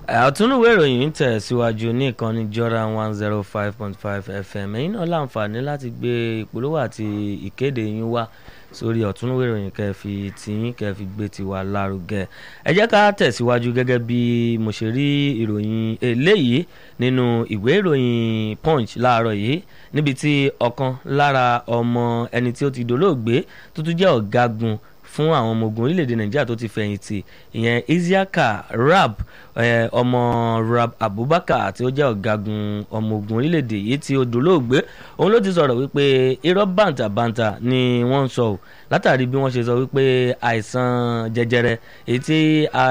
àtúnúwé ìròyìn ń tẹ̀síwájú ní ìkànnì Jordan one zero five point five FM ẹ̀yin náà láǹfààní láti gbé ìpolówó àti ìkéde yín wá sórí ọ̀túnúwé ìròyìn kẹfì tìyín kẹfì gbé tiwa lárugẹ ẹ jẹ́ ká tẹ̀síwájú gẹ́gẹ́ bí mo ṣe rí ìròyìn eléyìí nínú ìwé ìròyìn Punch láàárọ̀ yìí níbi tí ọ̀kan lára ọmọ ẹni tí ó ti dolóògbé tó tún jẹ́ ọ̀gágun fún àwọn ọmọ ogun orílẹ̀-èdè nàìjíríà tó ti fẹ̀yìntì ìyẹn isiaka rab ọmọ rab abubakar tí ó jẹ́ ọ̀gágun ọmọ ogun orílẹ̀-èdè yìí tí ó dolóògbé òun ló ti sọ̀rọ̀ wípé irọ́ bàǹtàbàǹtà ni wọ́n ń sọ ò látàrí bí wọ́n ṣe sọ wípé àìsàn jẹjẹrẹ èyí tí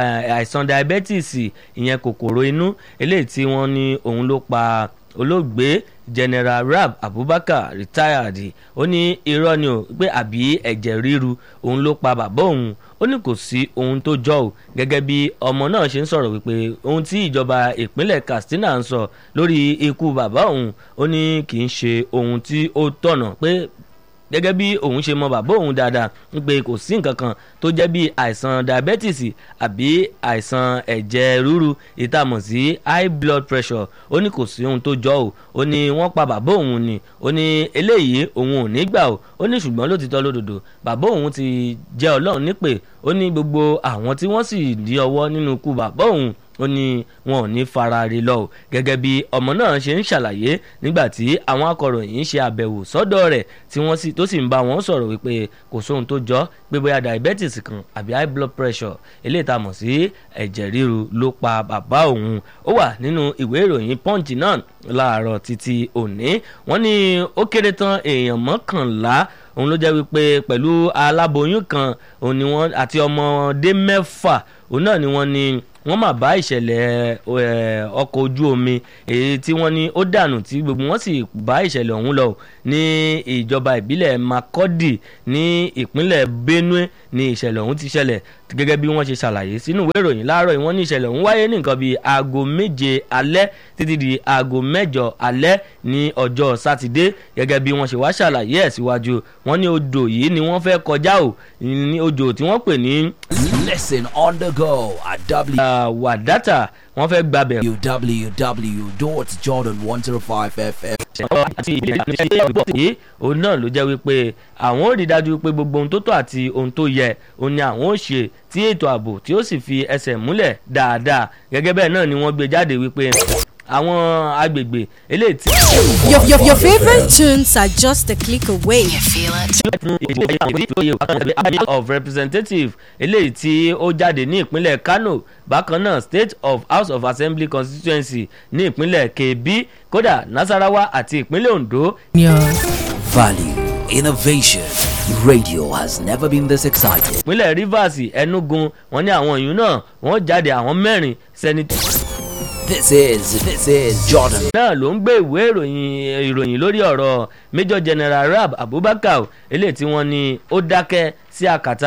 àìsàn diabetes ìyẹn kòkòrò inú eléyìí tí wọ́n ní òun ló pa olóògbé general rab abubakar retired ó ní irọ́ ni o pé àbí ẹ̀jẹ̀ ríru òun ló pa bàbá òun ó ní kò sí ohun tó jọ ò gẹ́gẹ́ bí ọmọ náà ṣe ń sọ̀rọ̀ wípé ohun tí ìjọba ìpínlẹ̀ katsina ń sọ lórí ikú bàbá òun ó ní kì í ṣe ohun tí ó tọ̀nà pé gẹ́gẹ́ bí òun ṣe mọ bàbá òun dáadáa wípé kò sí nǹkan kan tó jẹ́ bí àìsàn diabetes àbí àìsàn ẹ̀jẹ̀ ríru ìtàmọ̀ sí high blood pressure ó ní kò sí ohun tó jọ ò ó ní wọ́n pa bàbá òun ni ó ní eléyìí òun ò ní gbà ò ó ní ṣùgbọ́n lótìtọ́ lódodo bàbá òun ti jẹ́ ọlọ́run nípè ó ní gbogbo àwọn tí wọ́n sì di ọwọ́ nínú ikú bàbá òun ó ní wọn ò ní fara rí lọ gẹ́gẹ́ bí ọmọ náà ṣe ń ṣàlàyé nígbà tí àwọn akọ̀ròyìn ṣe àbẹ̀wò sọ́dọ̀ rẹ̀ tí wọ́n sì tó sì ń bá wọn sọ̀rọ̀ wípé kò sóhun tó jọ pé bóyá diabetes kan àbí high blood pressure eléyìí tá a mọ̀ sí ẹ̀jẹ̀ ríru ló pa bàbá òun ó wà nínú ìwé ìròyìn punch náà láàárọ̀ títí òní wọ́n ní ó kéré tán èèyàn mọ́kànlá òun ló jẹ́ wípé pẹ̀lú aláboyún kan òun ni wọ́n àti ọmọdé mẹ́fà òun náà ni wọ́n ní wọ́n mà bá ìṣẹ̀lẹ̀ ọkọ̀ ojú omi èyí tí wọ́n ní ó dànù tí gbogbo wọn sì bá ìṣẹ̀lẹ̀ ọ̀hún lọ ní ìjọba ìbílẹ̀ Makurdi ní ìpínlẹ̀ Benue ní ìṣẹ̀lẹ̀ ọ̀hún ti ṣẹlẹ̀ gẹ́gẹ́ bí wọ́n ṣe ṣàlàyé sínú ìwé ìròyìn láàárọ̀ yìí wọ́n ní ìṣẹ̀lẹ̀ ọ̀hún wáyé ní nǹkan bíi aago méje alẹ́ títí di aago mẹ́jọ alẹ́ ní ọjọ́ sátidé gẹ́gẹ́ bí wọ́n ṣe wá ṣàlàyé ẹ̀ síwájú wọ́n ní odò yìí ni wọ́n fẹ́ kọjá o ní odò tí wọ́n pè ní. Listen on the go at w. wàdátà wọ́n fẹ́ gbàbẹ̀. www.jordan105fm. àti ìbílẹ̀ ìṣẹ́ ìbọ̀ yìí òun náà ló jẹ́ wípé àwọn ò rí dájú pé gbogbo ohun tó tọ́ àti ohun tó yẹ òun ni àwọn ò ṣe tí ètò ààbò tí ó sì fi ẹsẹ̀ múlẹ̀ dáadáa gẹ́gẹ́ bẹ́ẹ̀ náà ni wọ́n gbé jáde wípé àwọn agbègbè eléyìí tí. Your, your, your favorite tunes are just a click away. You feel it? of representative eléyìí tí ó jáde ní ìpínlẹ̀ Kano bákan náà state of house of assembly constituency ní ìpínlẹ̀ Kebbi kódà Nasarawa àti ìpínlẹ̀ Ondo. Value, innovation. Radio has never been this exciting. ìpínlẹ̀ Rivers Enugu wọ́n ní àwọn ìyún náà wọ́n jáde àwọn mẹ́rin sẹ́ni. This is this is Jordan. náà ló ń gbé ìwé ìròyìn ìròyìn lórí ọ̀rọ̀ Major General Rab Abubakar eléyìí tí wọ́n ní ó dákẹ́ sí àkàtà